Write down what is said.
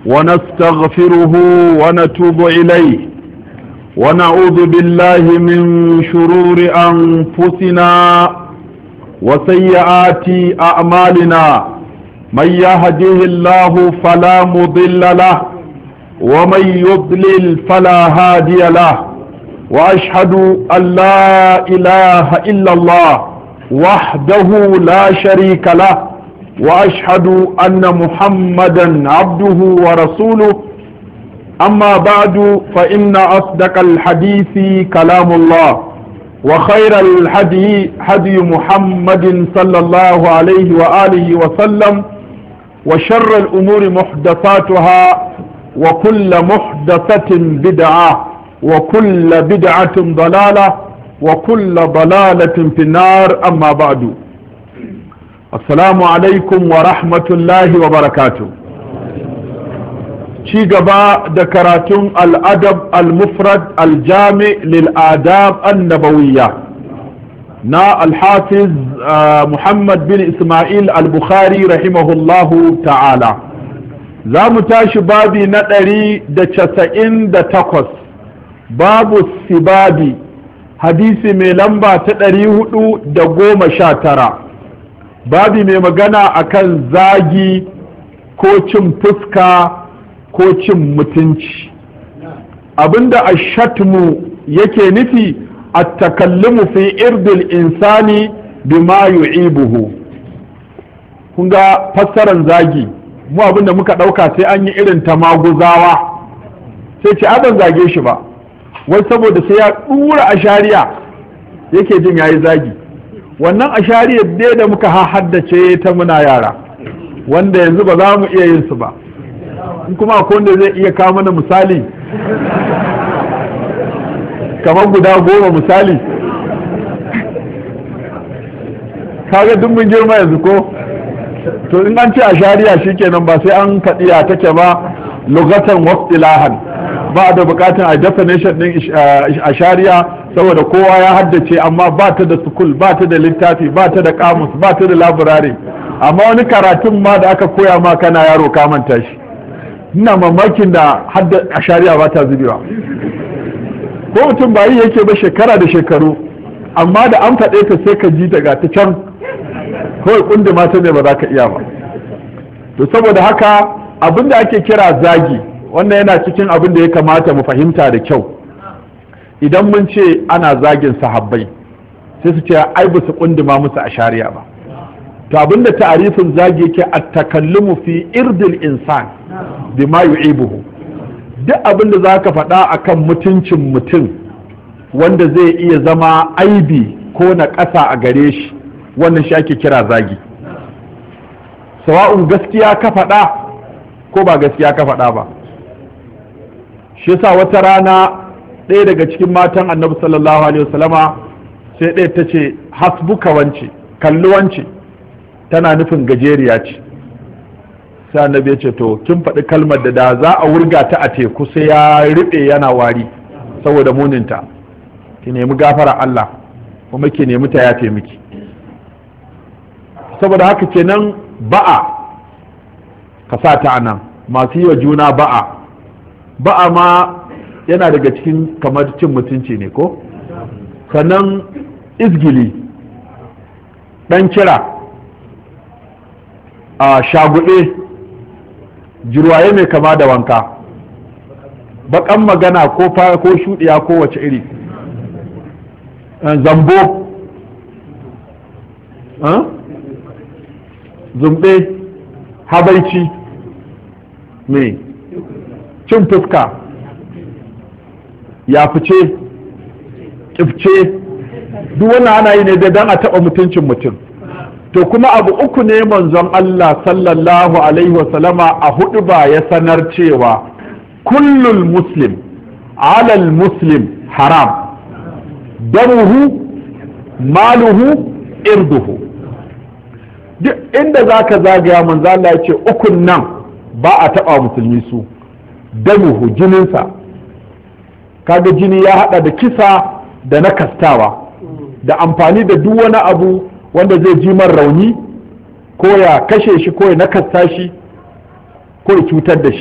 ونستغفره ونتوب إليه ونعوذ بالله من شرور أنفسنا وسيئات أعمالنا من يهده الله فلا مضل له ومن يضلل فلا هادي له وأشهد أن لا إله إلا الله وحده لا شريك له وأشهد أن محمدا عبده ورسوله أما بعد فإن أصدق الحديث كلام الله وخير الهدي هدي محمد صلى الله عليه وآله وسلم وشر الأمور محدثاتها وكل محدثة بدعة وكل بدعة ضلالة وكل ضلالة في النار أما بعد السلام عليكم ورحمة الله وبركاته ci gaba da karatun al'adab al-mufrad al-jami lil'adab annabawiyya na alhafiz muhammad bin ismail al-bukhari rahimahullahu ta'ala za mu tashi babi na ɗari da casa'in da takwas babu sibabi hadisi mai lamba ta ɗari hudu da goma sha tara babi mai magana akan zagi ko cin fuska ko cin mutunci abinda ashatmu yake nufi a takallumu fi irdil insani bima yu'ibuhu kun ga fassaran zagi mu abinda muka ɗauka sai an yi irin ta maguzawa sai ce ban zage shi ba wai saboda sai ya ɗura a shari'a yake jin yayi zagi wannan a shari'a dai da muka haddace ta muna yara wanda yanzu ba za mu iya yin su ba in kuma akwai wanda zai iya kawo mana misali kamar guda goma misali kaga duk mun girma yanzu ko to in an ce a shari'a shikenan ba sai an kaɗiya take ba lugatan wasilahan ba da bukatun a definition din a shari'a saboda kowa ya haddace amma ba ta da sukul ba ta da littafi ba ta da kamus ba ta da laburare amma wani karatun ma da aka koya ma kana yaro ka manta shi ina mamakin da hadda a shari'a ba ta zubewa ko mutum ba yi yake ba shekara da shekaru amma da an faɗe ta sai ka ji daga ta can kawai kundi mata ne ba za ka iya ba to saboda haka abin da ake kira zagi wannan yana cikin abin da ya kamata mu fahimta da kyau idan mun ce ana zagin sahabbai sai su ce ai ba su kundima musu a shari'a ba to abinda ta'arifin zagi yake at-takallumu fi irdil insan bima yu'ibuhu duk abin da zaka faɗa akan mutuncin mutum wanda zai iya zama aibi ko na ƙasa a gare shi wannan shi ake kira zagi sawa'un gaskiya ka faɗa ko ba gaskiya ka faɗa ba shi yasa wata rana ɗaya daga cikin matan annabi sallallahu alaihi wasallama sai ɗaya ta ce hasbuka wance kalli wance tana nufin gajeriya ce sai annabi ya ce to kin faɗi kalmar da da za a wurga ta a teku sai ya riɓe yana wari saboda muninta ki nemi gafara Allah kuma ki nemi ta yafe miki saboda haka kenan ba'a ka sa ta anan masu yi wa juna ba'a ba'a ma yana daga cikin kamar cin mutunci ne ko sannan izgili ɗan kira a shaguɗe jirwaye mai kama da wanka baƙan magana ko ko shuɗiya ko wace iri zambo zumbe habaici mai cin fuska ya fice ƙifce duk wannan ana yi ne da don a taɓa mutuncin mutum to kuma abu uku ne manzon Allah sallallahu alaihi wasallama a hudu ba ya sanar cewa kullul muslim alal muslim haram damuhu maluhu irduhu duk inda za ka zagaya manzo Allah ya ce ukun nan ba a taɓa musulmi su damuhu jininsa kaga jini ya hada da kisa da na kastawa da amfani da duk wani abu wanda zai ji man rauni ko ya kashe shi ko ya nakasta shi ko ya cutar da shi